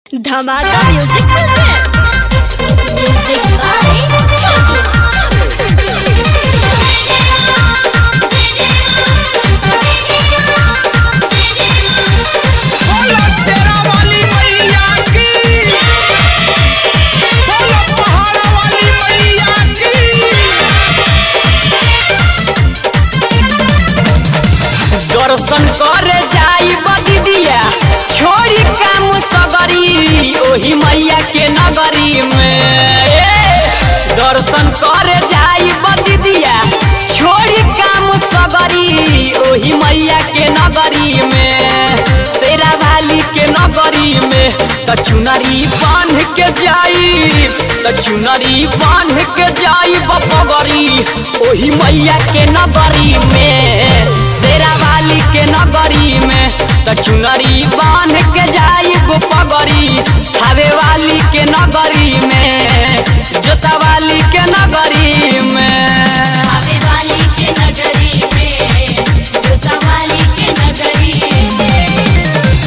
धमाका music present music by बोलो तेरा वाली मैया की बोलो पहाड़ा वाली मैया की दर्शन करे जाई बदिदिया छोड़ी काम सगरी ओही मैया के नगरी में ए, दर्शन करे जाई बदिदिया छोड़ी काम सगरी ओही मैया के नगरी में शेरा वाली के नगरी में त चुनरी बांध के जाई त चुनरी बांध के जाई बपगरी ओही मैया के नगरी में शेरा वाली के नगरी में त चुनरी बांध के जाई पगरी खावे वाली के नगरी में जोता वाली के नगरी में आवे वाली के नगरी में जोता वाली के नगरी में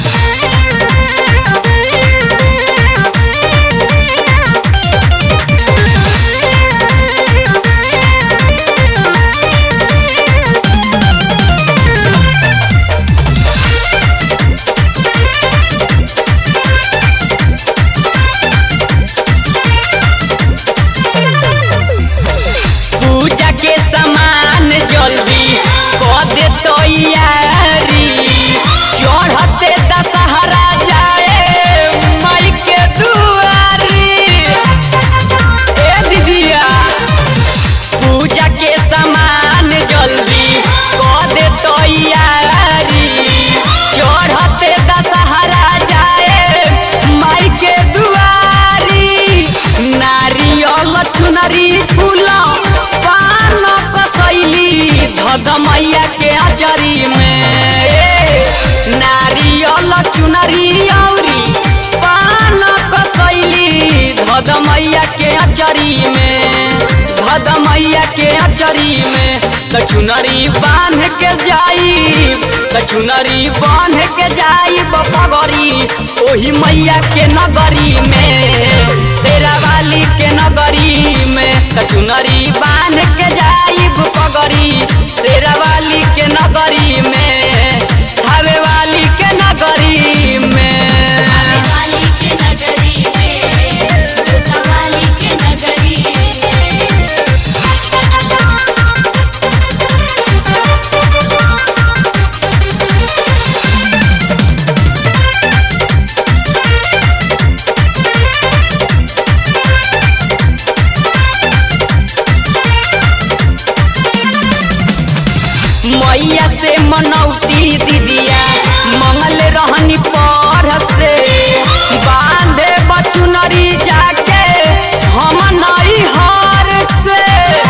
पूजा के सामान जल्दी कऽ दे तैयारी चढ़ते दशहरा जाए माई के दुआरी ए दीदिया पूजा के सामान जल्दी कऽ दे तैयारी चढ़ते दशहरा जाए माई के दुआरी नारियल चुनरी फूल पान कसैली धद मैया के अचरी में ए, नारियल चुनरी औरी पान कसैली धद मैया के अचरी में धद मैया के अचरी में त चुनरी बांध के जाई त चुनरी बांध के जाई बपगरी ओही मैया के नगरी में तेरा वाली के नगरी में त चुनरी बांध के जाई बपगरी तेरा वाली के नगरी में धावे वाली के नगरी में आवे वाली के नगरी में जोता वाली के नगरी में मैया से मनौती दीदिया मंगल रहनी पर से बांधे बचुनरी जाके हम नई हार से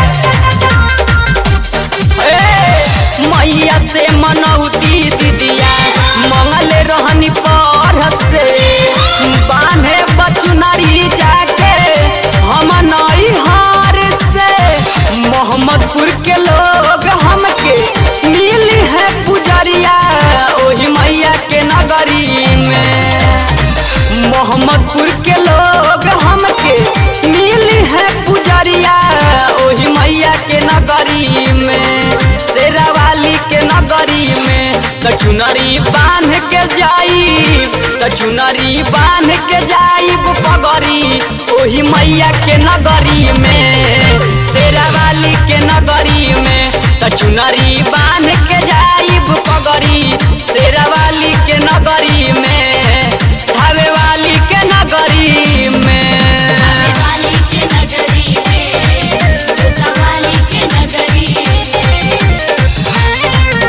ए, मैया से मनौती दीदिया मंगल रहनी पर से बांधे बचुनरी जाके हम नई हार से मोहम्मदपुर के लोग हमके मिली है पुजरिया ओही मैया के नगरी में मोहम्मदपुर के लोग हमके मिली है पुजरिया ओही मैया के नगरी में शेरा वाली के नगरी में त चुनरी बांध के जाई त चुनरी बांध के जाई पगरी ओही मैया के नगरी में शेरा वाली के नगरी में त चुनरी बांध के जाई पगरी शेरा वाली के नगरी में धावे वाली के नगरी में आवे वाली के नगरी में जोता वाली के नगरी में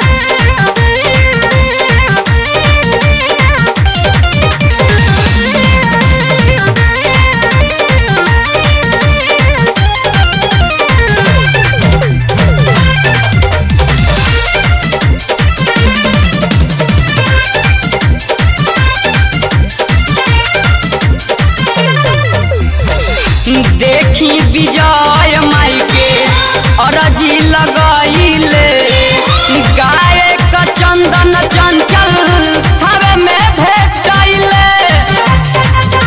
देखी विजय माई के अरजी लगैले गाय का चंदन चंचल हवे में भेटैले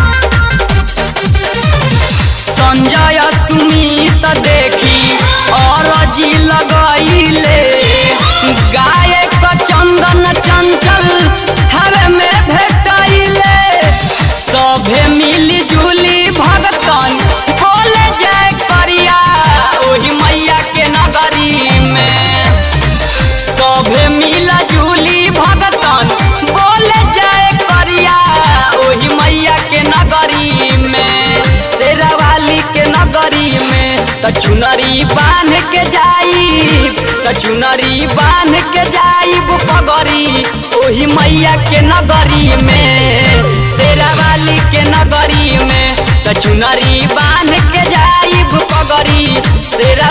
त चुनरी बांध के जाई त चुनरी बांध के जाईब पगरी ओही मैया के नगरी में शेरा वाली के नगरी में त चुनरी बांध के जाईब पगरी शेरा